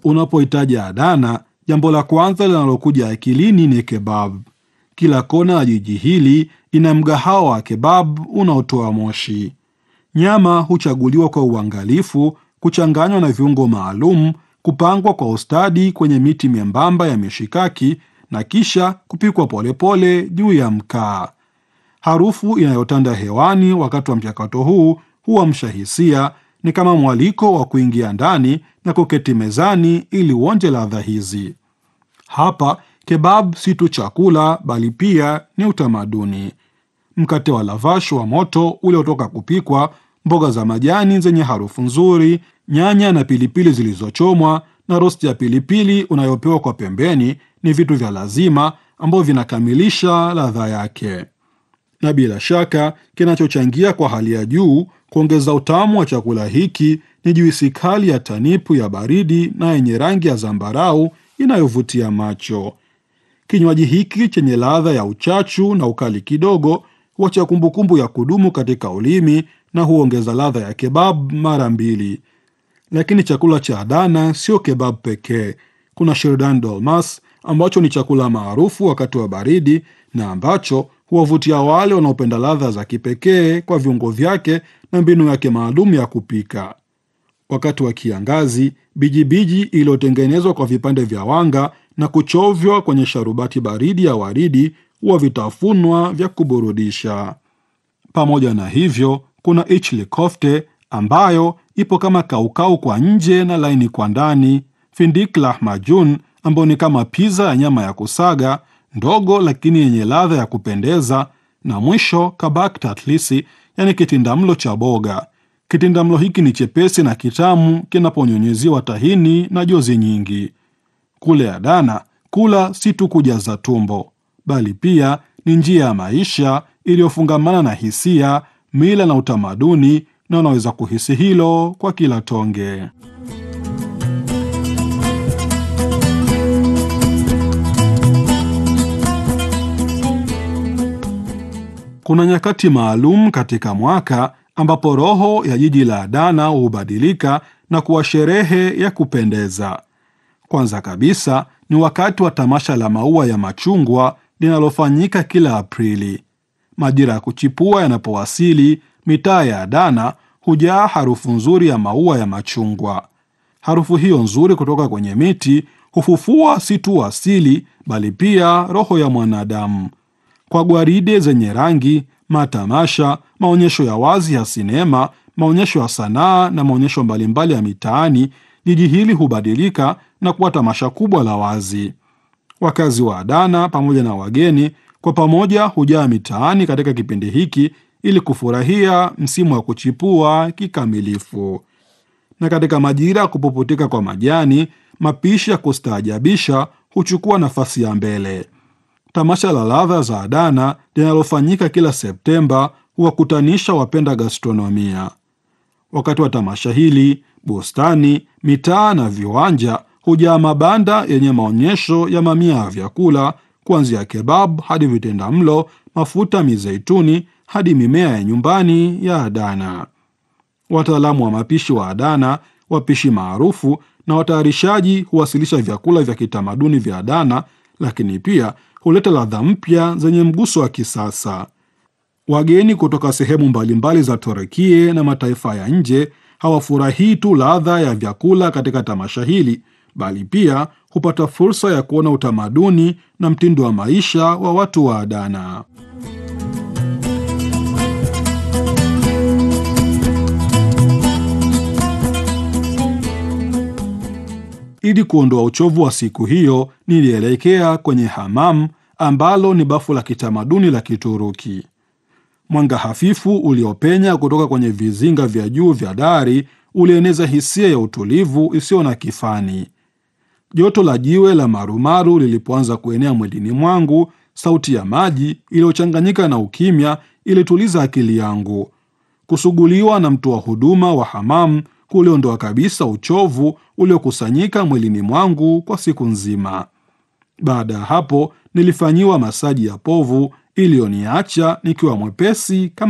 Unapohitaji Adana, jambo la kwanza linalokuja akilini ni kebab. Kila kona ya jiji hili ina mgahawa wa kebab unaotoa moshi. Nyama huchaguliwa kwa uangalifu, kuchanganywa na viungo maalum, kupangwa kwa ustadi kwenye miti membamba ya mishikaki na kisha kupikwa polepole juu ya mkaa. Harufu inayotanda hewani wakati wa mchakato huu huamsha hisia, ni kama mwaliko wa kuingia ndani na kuketi mezani ili uonje ladha hizi. Hapa kebab si tu chakula, bali pia ni utamaduni. Mkate wa lavash wa moto uliotoka kupikwa, mboga za majani zenye harufu nzuri, nyanya na pilipili zilizochomwa na rosti ya pilipili unayopewa kwa pembeni ni vitu vya lazima ambavyo vinakamilisha ladha yake, na bila shaka kinachochangia kwa hali ya juu kuongeza utamu wa chakula hiki ni juisi kali ya tanipu ya baridi na yenye rangi ya zambarau inayovutia macho. Kinywaji hiki chenye ladha ya uchachu na ukali kidogo huacha kumbukumbu ya kudumu katika ulimi na huongeza ladha ya kebab mara mbili. Lakini chakula cha Adana sio kebab pekee. Kuna shirdan dolmas ambacho ni chakula maarufu wakati wa baridi na ambacho huwavutia wale wanaopenda ladha za kipekee kwa viungo vyake na mbinu yake maalum ya kupika. Wakati wa kiangazi, bijibiji iliyotengenezwa kwa vipande vya wanga na kuchovywa kwenye sharubati baridi ya waridi huwa vitafunwa vya kuburudisha. Pamoja na hivyo, kuna ichli kofte ambayo ipo kama kaukau kwa nje na laini kwa ndani, findik lahmajun ambayo ni kama piza ya nyama ya kusaga ndogo lakini yenye ladha ya kupendeza, na mwisho kabak tatlisi, yani kitindamlo cha boga. Kitindamlo hiki ni chepesi na kitamu kinaponyunyiziwa tahini na jozi nyingi. Kule Adana, kula si tu kujaza tumbo, bali pia ni njia ya maisha iliyofungamana na hisia, mila na utamaduni, na unaweza kuhisi hilo kwa kila tonge. Kuna nyakati maalum katika mwaka ambapo roho ya jiji la Adana hubadilika na kuwa sherehe ya kupendeza. Kwanza kabisa ni wakati wa tamasha la maua ya machungwa linalofanyika kila Aprili. Majira ya kuchipua yanapowasili, mitaa ya Adana hujaa harufu nzuri ya maua ya machungwa. Harufu hiyo nzuri kutoka kwenye miti hufufua si tu asili, bali pia roho ya mwanadamu. Kwa gwaride zenye rangi, matamasha, maonyesho ya wazi ya sinema, maonyesho ya sanaa na maonyesho mbalimbali ya mitaani, jiji hili hubadilika na kuwa tamasha kubwa la wazi. Wakazi wa Adana pamoja na wageni kwa pamoja hujaa mitaani katika kipindi hiki ili kufurahia msimu wa kuchipua kikamilifu. Na katika majira ya kupuputika kwa majani, mapishi ya kustaajabisha huchukua nafasi ya mbele. Tamasha la ladha za Adana linalofanyika kila Septemba huwakutanisha wapenda gastronomia. Wakati wa tamasha hili, bustani, mitaa na viwanja hujaa mabanda yenye maonyesho ya mamia ya vyakula, kuanzia kebab hadi vitenda mlo, mafuta mizeituni hadi mimea ya nyumbani ya Adana. Wataalamu wa mapishi wa Adana, wapishi maarufu na watayarishaji huwasilisha vyakula vya kitamaduni vya Adana, lakini pia huleta ladha mpya zenye mguso wa kisasa. Wageni kutoka sehemu mbalimbali za Turukia na mataifa ya nje hawafurahii tu ladha ya vyakula katika tamasha hili, bali pia hupata fursa ya kuona utamaduni na mtindo wa maisha wa watu wa Adana. Ili kuondoa uchovu wa siku hiyo, nilielekea kwenye hamam ambalo ni bafu la kitamaduni la Kituruki. Mwanga hafifu uliopenya kutoka kwenye vizinga vya juu vya dari ulieneza hisia ya utulivu isiyo na kifani. Joto la jiwe la marumaru lilipoanza kuenea mwilini mwangu, sauti ya maji iliyochanganyika na ukimya ilituliza akili yangu. Kusuguliwa na mtoa huduma wa hamam kuliondoa kabisa uchovu uliokusanyika mwilini mwangu kwa siku nzima. Baada ya hapo nilifanyiwa masaji ya povu iliyoniacha nikiwa mwepesi kama